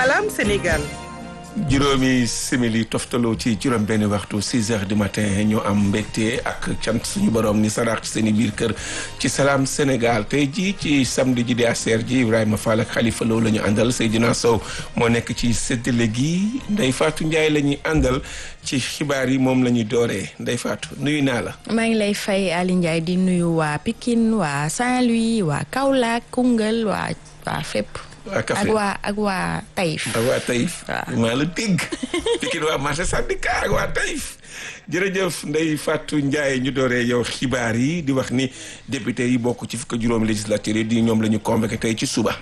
Salam Sénégal. juróomi simili toftaloo ci juróom benn waxtu 6 heures du matin ñoo am mbégte ak cant suñu borom ni saraax ci seen i biir kër ci salaam Sénégal tey jii ci samedi ji di aser ji Ibrahima Fall ak Khalifa Lo la ñu àndal Seydina Sow moo nekk ci séddale gi Ndeye Fatou Ndiaye la ñuy àndal ci xibaar yi moom la ñuy dooree Ndeye Fatou nuyu naa la. maa ngi lay fay Ali Ndiaye di nuyu waa Pikine waa Saint-Louis waa Kaolack Koungheul waa waa fépp. waa Kaffrine ak waa ak waa Taïf. ak waa Taïf. waaw maa la dégg. Pikine waa marché syndicat ak waa Taïf. jërëjëf Ndeye Fatou Ndiaye ñu dooree yow xibaar yi di wax ni député yi bokk ci fukk juróomi législature yi di ñoom la ñu convoqué tey ci suba.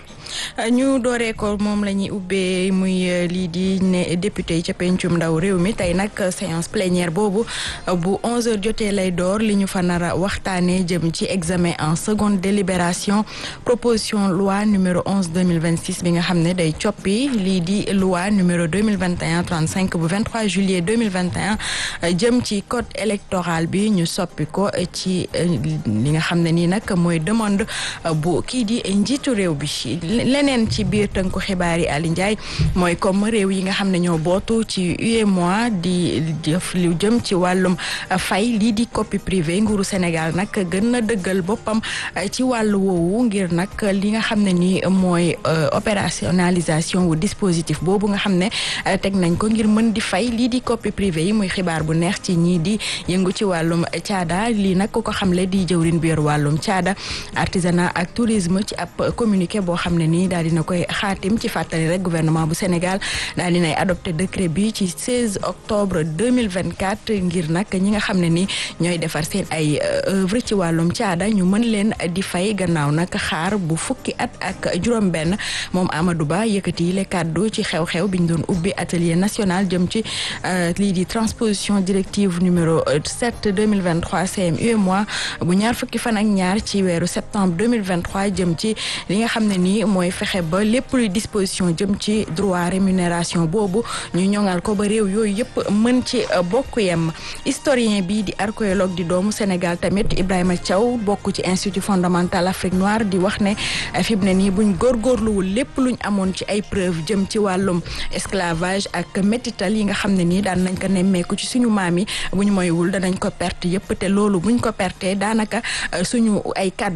ñu dooree ko moom la ñuy ubbee muy lii di ne député yi ca pencum ndaw réew mi tey nag séance plénière boobu bu 11h jotee lay door li ñu fa nar a waxtaanee jëm ci examen en seconde délibération proposition loi numéro 11 2026 bi nga xam ne day coppi lii di loi numéro 2021 35 bu 23 juillet 2021 jëm ci code électoral bi ñu soppi ko ci li nga xam ne nii nag mooy demande bu kii di njiitu réew bi. leneen ci biir tënku xibaar yi Ali Ndiaye mooy comme réew yi nga xam ne ñoo bootu ci UEMOA di def lu jëm ci wàllum fay lii di copie privée nguuru Sénégal nag gën na dëggal boppam ci wàllu woowu ngir nag li nga xam ne ni mooy opérationnalisation wu dispositif boobu nga xam ne teg nañ ko ngir mën di fay lii di copie privée yi muy xibaar bu neex ci ñii di yëngu ci wàllum caada lii nag ku ko xamle di jëwrin bi yor wàllum caada artisanat ak tourisme ci ab communiqué boo xam ne nii daal dina koy xaatim ci fàttali rek gouvernement bu Sénégal daal dinay adopté décret bi ci 16 octobre 2024 ngir nag ñi nga xam ne ni ñooy defar seen ay œuvre ci wàllum caada ñu mën leen di fay gannaaw nag xaar bu fukki at ak juróom-benn moom Amadou Ba yëkkati yi le kàddu ci xew-xew bi ñu doon ubbi atelier national jëm ci lii di transposition directive numéro 7 2023 CMUEMOA bu ñaar fukki fan ak ñaar ci weeru septembre 2023 jëm ci li nga xam ne nii mooy fexe ba lépp luy disposition jëm ci droit rémunération boobu ñu ñoŋal ko ba réew yooyu yëpp mën ci bokk yem historien bi di archéologue di doomu Sénégal tamit Ibrahima Thiaw bokk ci institut fondamental Afrique noire di wax ne fi mu ne nii buñ góorgóorluwul lépp luñ amoon ci ay preuve jëm ci wàllum esclavage ak métital yi nga xam ne nii daan nañ ko nemmeeku ci suñu maam yi buñ moywul danañ ko perte yëpp te loolu buñ ko perte daanaka suñu ay kàddu